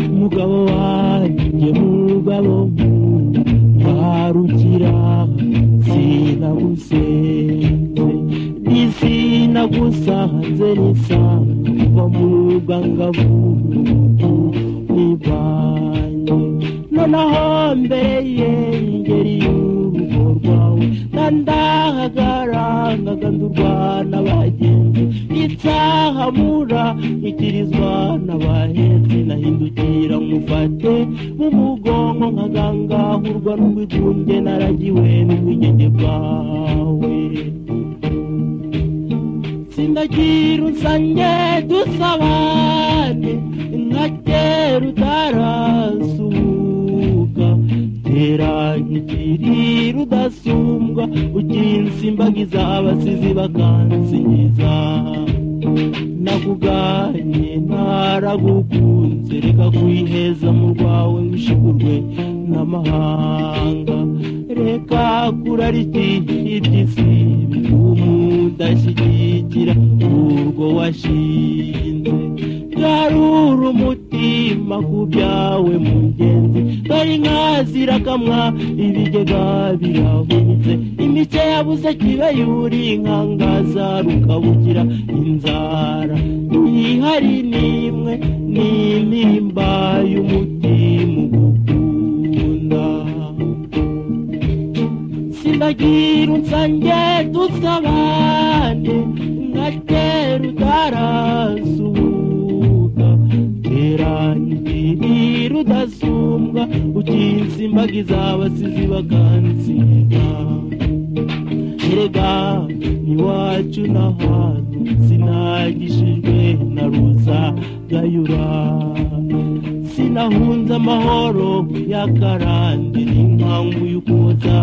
umugabo wanjye mugabo ntarukira sinagusenze isinagusanze nisanga muruga ngabo nibanye nonaho mbere ye ingeri y'urugo rwawe nandahagaranga ndurwana bagenzi itsahamura ikirizwa n'abahetse nahindukira mufate mu mugongo nkagangahurwa n'ubwigunge naragiwe n'ubwigenge bwawe sinagira unsange dusabane nka kera utarasuhuka tera nk'ikiriri udasumbwa ukinsimbagiza abasizi bakansingiza nakuganye ntaragukunze reka kwiheza mu rwawe wishigurwe n'amahanga reka kurarikira iby'isi umudashyigikira urwo washinze garura umutima ku byawe mugenzi dore inka zirakamwa ibigega biravunitse imice yabuze kibe yuri inkangaza rukabukira inzara ihari n'imwe n'intimba y'umutima ugukunda sinagira unsange dusabane nka kera utarasuhuka kera ntigirira udasumbwa ukinsimbagiza abasizi bakansinda erega iwacu n'ahantu sinagishijwe na ruza gayura sinahunze amahoro y'akarande n'inkangu y'ukoza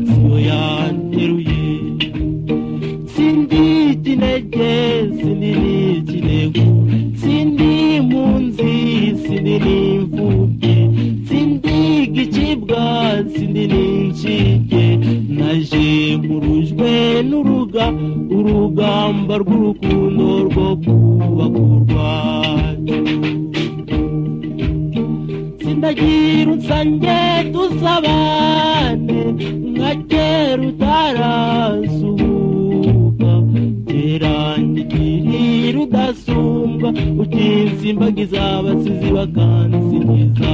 siyo yanteruye sindi ikinege sinini ikinego sindi impunzi sinini imfubyi sindi igicibwa sinini incike naje nkurujwe n'uruga urugamba rw'urukundo rwo kubaka u rwacu ndagira unsange dusabane nka kera utarasuhuka kera nyigirira udasumbwa ukinsimbagiza abasizi bakansingiza